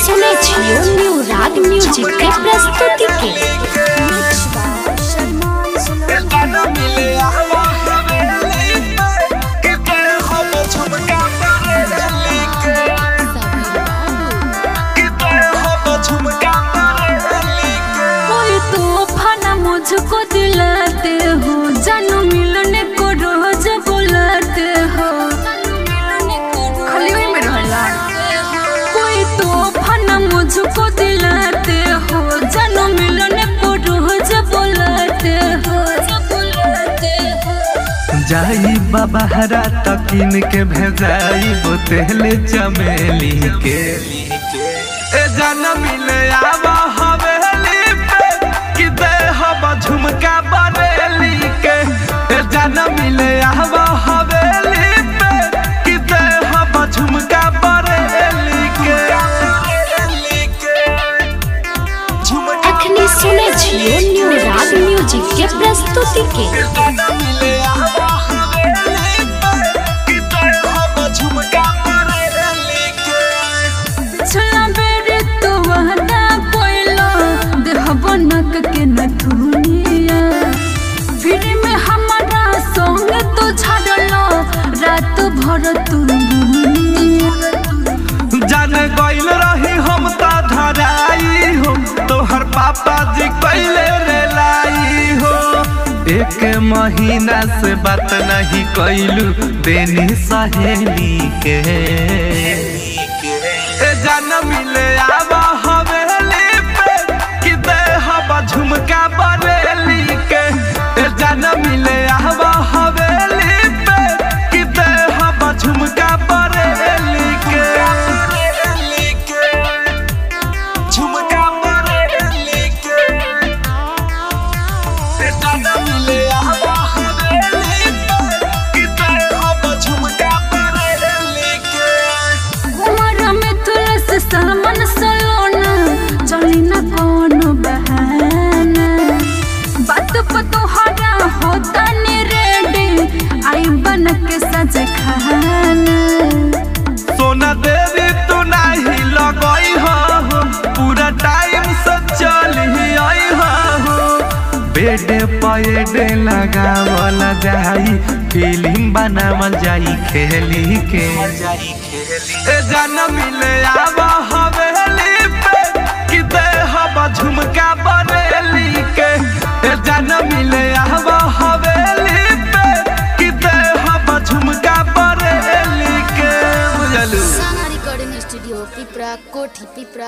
सुनै छियो न्यू राग म्यूजिक के प्रस्तुति के कोई तूफान मुझको दिलाते हो जानू मिलने को रोज बुलाते हो खाली वही में रहला कोई तूफान मुझको दिलाते हो जानू मिलने को रोज बुलाते हो बुलाते हो जाई बाबा हरा तकिन के भेजाई बोतले चमेली के ए जाना मिले आवा हवेली पे कि दे हवा झुमका बरेली के ए जाना मिले आवा हवेली पे कि दे हवा झुमका बरेली के अखनी सुनै छियो न्यू राग म्यूजिक के प्रस्तुति के पिछला बेर तो वहदा कोइलो देह बनक के न धुनिया फिर में हमारा संग तो छाड़लो रात भर तू बुनिया जान गइल रही हम त धराई हो तोहर पापा जी कैले रे लाई हो एक महीना से बात नहीं कैलू देनी सहेली के ए जान मिले आवा हवेली पे कि दे हवा झुमका बरेली के ए जान मिले आवा हवेली पे कि दे हवा झुमका बरेली के झुमका बरेली के ए जान मिले आवा हवेली पे कि दे हवा झुमका बरेली के हमारा में तुलस सलमन सलोना चली न कोनो बहाना बात पर तोहरा होता ने रेडी आई बन के सज खाना सोना देवी तू नाही लगई हो पूरा टाइम से चली आई हो बेड पेड लगावल जाई फिल्म बनावल जाई खेली के ए जान मिले आवा हवेली पे कि दे हवा झुमका बरेली के ए जान मिले आवा हवेली पे कि दे हवा झुमका बरेली के बुझलू साना रिकॉर्डिंग स्टूडियो पिपरा कोठी पिपरा